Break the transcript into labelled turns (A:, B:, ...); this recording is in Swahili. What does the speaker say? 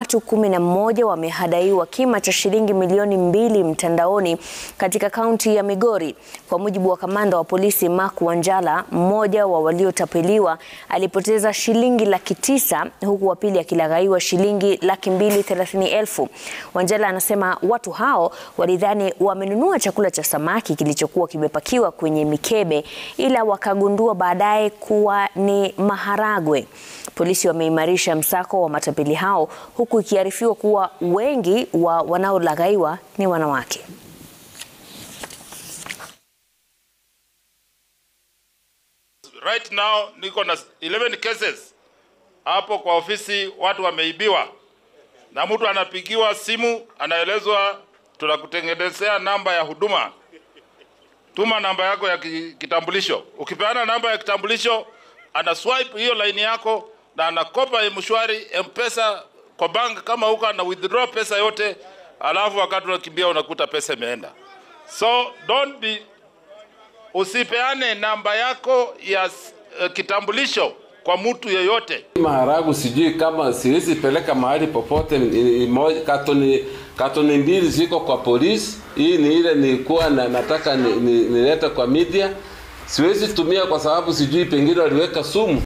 A: watu kumi na mmoja wamehadaiwa kima cha shilingi milioni mbili mtandaoni katika kaunti ya Migori. Kwa mujibu wa kamanda wa polisi Mark Wanjala, mmoja wa waliotapeliwa alipoteza shilingi laki tisa huku wa pili akilaghaiwa shilingi laki mbili thelathini elfu. Wanjala anasema watu hao walidhani wamenunua chakula cha samaki kilichokuwa kimepakiwa kwenye mikebe ila wakagundua baadaye kuwa ni maharagwe. Polisi wameimarisha msako wa matapeli hao huku ikiarifiwa kuwa wengi wa wanaolaghaiwa ni wanawake.
B: Right now niko na 11 cases hapo kwa ofisi, watu wameibiwa, na mtu anapigiwa simu, anaelezwa tunakutengenezea namba ya huduma, tuma namba yako ya ki- kitambulisho. Ukipeana namba ya kitambulisho, ana swipe hiyo line yako na anakopa mshwari mpesa kwa bank kama huko, ana withdraw pesa yote, alafu wakati unakimbia unakuta pesa imeenda. So don't be usipeane namba yako ya uh, kitambulisho kwa mtu yeyote.
C: Maharagu sijui kama siwezi peleka mahali popote. ni- ni- moja- Katoni katoni mbili ziko kwa polisi. Hii ni ile nilikuwa na, nataka ni- ni- nilete kwa media. Siwezi tumia kwa sababu sijui pengine waliweka sumu.